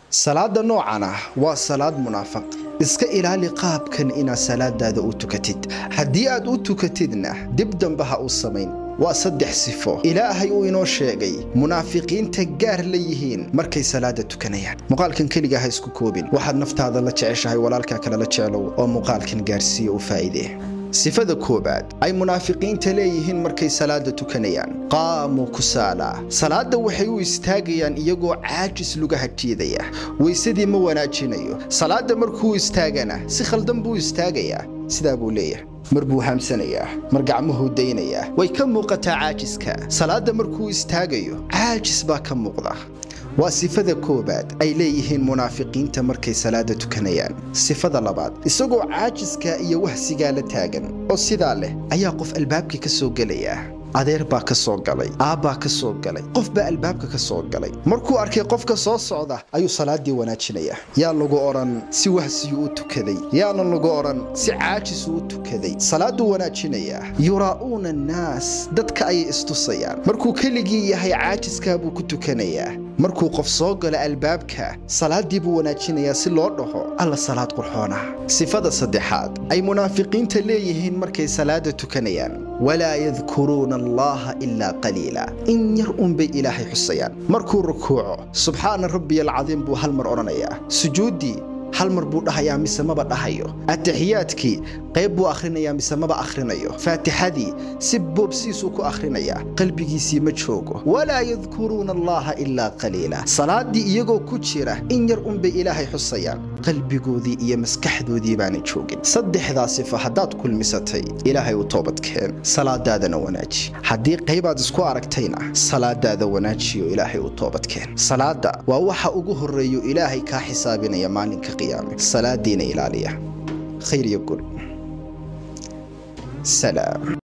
salaada noocan ah waa salaad munaafaq iska ilaali qaabkan inaad salaadaada u tukatid haddii aad u tukatidna dib dambe ha u samayn waa saddex sifo ilaahay uu inoo sheegay munaafiqiinta gaar la yihiin markay salaada tukanayaan muuqaalkan keliga ha isku koobin waxaad naftaada la jeceshahay walaalkaa kale la jeclow oo muuqaalkan gaarsiiya u faa'iidee sifada koowaad ay munaafiqiinta leeyihiin markay salaada tukanayaan qaamuu kusaala salaadda waxay u istaagayaan iyagoo caajis lugaha jiidaya weysadii ma wanaajinayo salaadda markuu istaagana si khaldan buu istaagayaa sidaa buu leeyahay mar buu haamsanayaa mar gacmuhuu daynayaa way ka muuqataa caajiska salaadda markuu istaagayo caajis baa ka muuqda waa sifada koowaad ay leeyihiin munaafiqiinta markay salaada tukanayaan sifada labaad isagoo caajiska iyo wahsigaa la taagan oo sidaa leh ayaa qof albaabkii ka soo gelaya adeer baa ka soo galay aabbaa ka soo galay qof baa albaabka ka soo galay markuu arkay qofka soo socda ayuu salaaddii wanaajinaya yaa lagu odhan si wahsiyuu u tukaday yaana lagu odhan si caajisuu u tukaday salaadduu wanaajinayaa yuraa'uuna annaas dadka ayay istusayaan markuu keligii yahay caajiskaa buu ku tukanayaa markuu qof soo galo albaabka salaaddii buu wanaajinayaa si loo dhaho alla salaad qurxoona sifada saddexaad ay munaafiqiinta leeyihiin markay salaada tukanayaan walaa yadkuruuna allaha ilaa qaliila in yar unbay ilaahay xusayaan markuu rukuuco subxaana rabbiya alcadiim buu hal mar odhanayaa sujuuddii hal mar buu dhahayaa mise maba dhahayo atixiyaadkii qayb buu akhrinayaa mise maba akhrinayo faatixadii si boobsiisuu ku akhrinayaa qalbigiisii ma joogo walaa yadkuruuna allaha ilaa qaliila salaaddii iyagoo ku jira in yar unbay ilaahay xusayaan qalbigoodii iyo maskaxdoodii baana joogin saddexdaa sifo haddaad kulmisatay ilaahay u toobadkeen salaadaadana wanaaji haddii qaybaad isku aragtayna salaadaada wanaajiyo ilaahay u toobadkeen salaada waa waxa ugu horreeyo ilaahay kaa xisaabinaya maalinka qiyaame salaadiina ilaaliya khayr iyo gul salaam